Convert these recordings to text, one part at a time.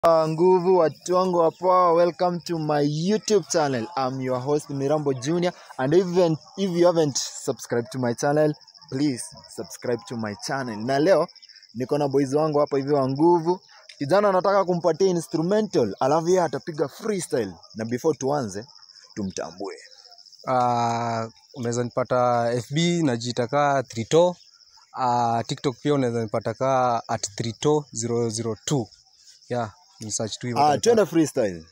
Uh, nguvu watu wangu hapa, welcome to my YouTube channel. I'm your host Mirambo Junior and even if you haven't subscribed to my channel, please subscribe to my channel. Na leo niko na boys wangu hapa hivi wa nguvu. Kijana anataka kumpatia instrumental, alafu yeye atapiga freestyle. Na before tuanze, tumtambue. Uh, unaweza nipata FB najiita kaa Trito. Uh, TikTok pia unaweza nipata kaa at Trito 002. Yeah, ni search tu hivyo. Ah, utanipata. twende freestyle.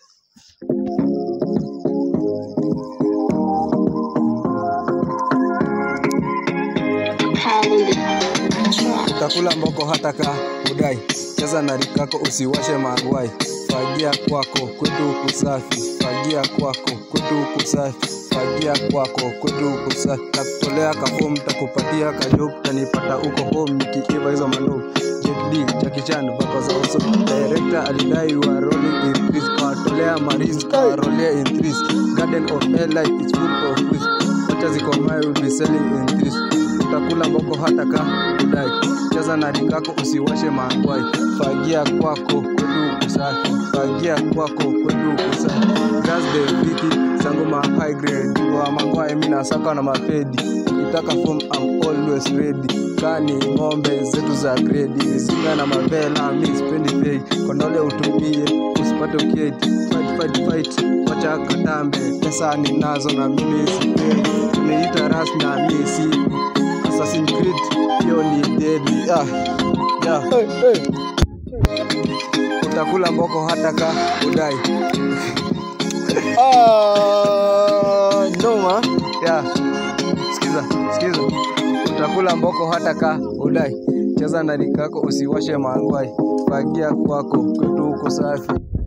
Utakula mboko hata ka udai, cheza na rikako usiwashe magwai. Fagia kwako kwetu kusafi, fagia kwako kwetu kusafi, fagia kwako kwetu kusafi. Takutolea kafom, takupatia kajob, tanipata uko home nikiiva hizo manob. Jet Li, Jackie Chan, bako za uso. Director alidai you are rolling in threes, kawatolea maris, kawarolea in threes. Garden of life is full of trees. Wacha zikomae will be selling in threes utakula mboko hata ka udai cheza na rikako usiwashe mangwai fagia kwako kwetu usafi fagia kwako kwetu usafi gas the viki sangu ma high grade wa mangwai mina saka na mapedi ukitaka form I'm always ready kani ng'ombe zetu za grade mizinga na mavela mi spendi pay kondole utumie usipate uketi fight fight fight wacha katambe pesa ninazo na mimi sipei tumeita ras na mi si Assassin's Creed hiyo ni deadly ah yeah. Hey, hey. utakula mboko hata ka udai Ah, noma. yeah. sikiza sikiza utakula mboko hata ka udai cheza na rikako usiwashe mangwai fagia kwako kwetu uko safi